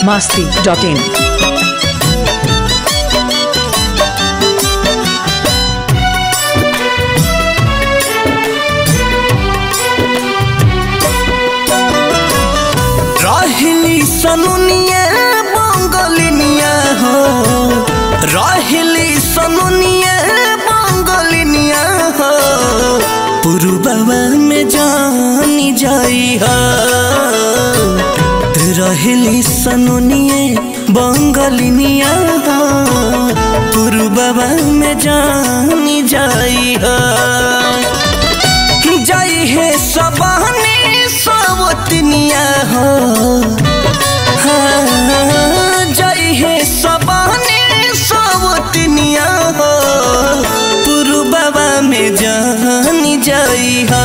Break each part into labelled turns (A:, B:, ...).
A: masti.in.
B: रहली सनुनिया बंगलिनिया हो रहली सनुनिया बंगलिनिया हो पुरुबवा में जानी जाई हो रहली सनुनिया बंगलिनिया हो पुरुबवा में जानी जाई हो जाई है सबने सवतनिया हो हाँ, जाई है सबने सवतनिया हो पुरुबवा में जानी जाई हा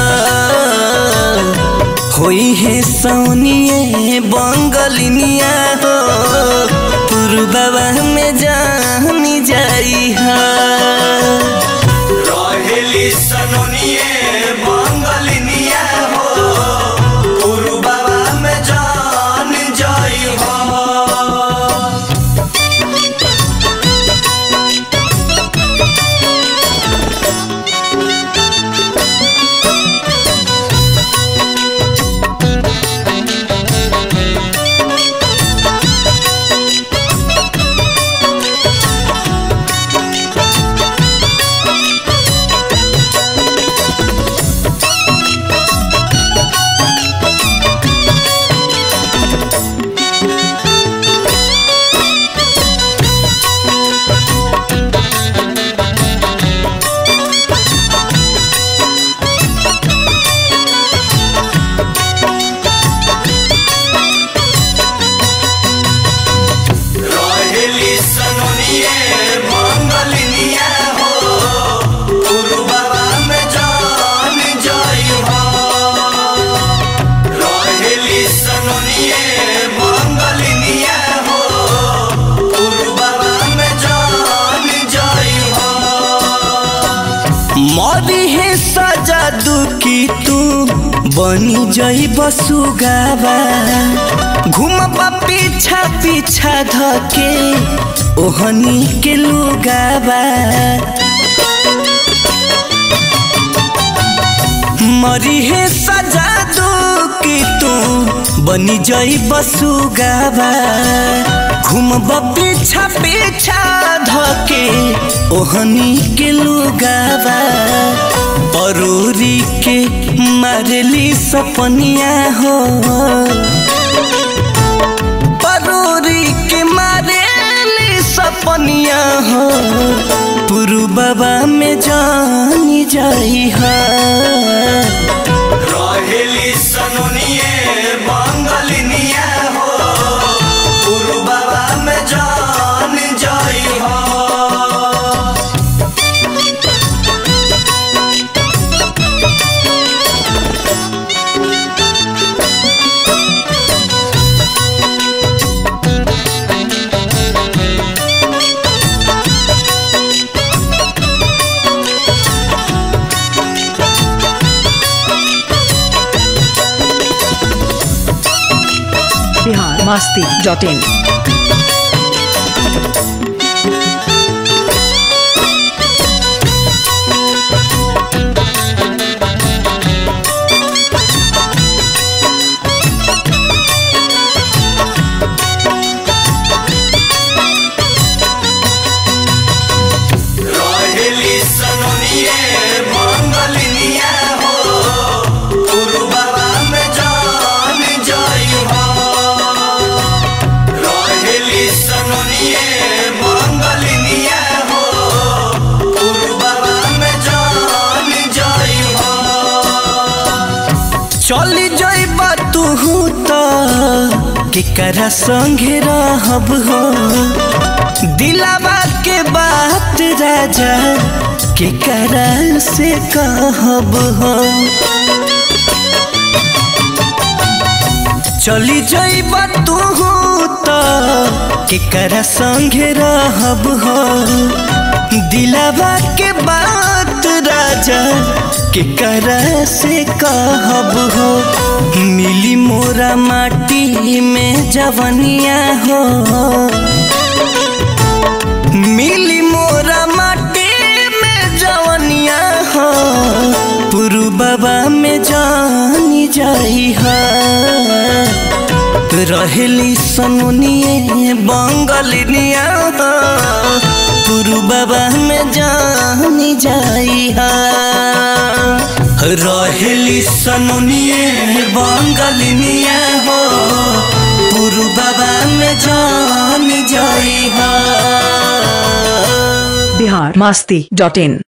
B: होई है सोनिए बंगलिनिया हो पुरुबवा में जानी जाई हा
C: रहेली सनोनिए बंगलिनिया हो पुरुबवा में जान जाई हो रहेली सनोनिए बंगलिनिया हो पुरुबवा में जान जाई हो रहेली सनोनिए बंगलिनिया हो पुरुबवा में जान जाई हो
B: मरी है सजा दुखी तू बनी जई बसुगावा घुमबा पीछा पीछा धके ओहनी के लुगावा मरी है सजा दुखी तू बनी जई बसुगावा घुमबा पीछा पीछा धके ओहनी के लुगावा परूरी के मारली सपनिया हो परूरी के मारेली सपनिया हो पुरु बाबा में जानी जाई हा
C: रहेली सनोनिए बंगलिनिया हो पुरुबवा में जान जाई हो
A: Bihar masti.in.
C: रहेली सनोनिए बंगलिनिया हो पुरुबवा में जान जाई हो रहेली सनोनिए बंगलिनिया हो पुरुबवा में जान जाई हो
B: चली जाइबा तू तो केकरा संगे रहब हो दिलावा के बात राजा केकरा से कहब हो चली जाइबा तू तो केकरा संगे रहब हो दिलावा के बात राजा केकरा से कहब हो मिली मोरा माटी में जवनिया हो मिली मोरा माटी में जवनिया हो पुरु बाबा में जानी जाई हा रहेली सनुनिए बंगलिनिया हो पुरु बाबा में जानी जाई हा रहेली सनुनिए बंगलिनिया हो पुरु बाबा में जानी जाई हा
A: बिहार मस्ती डॉट इन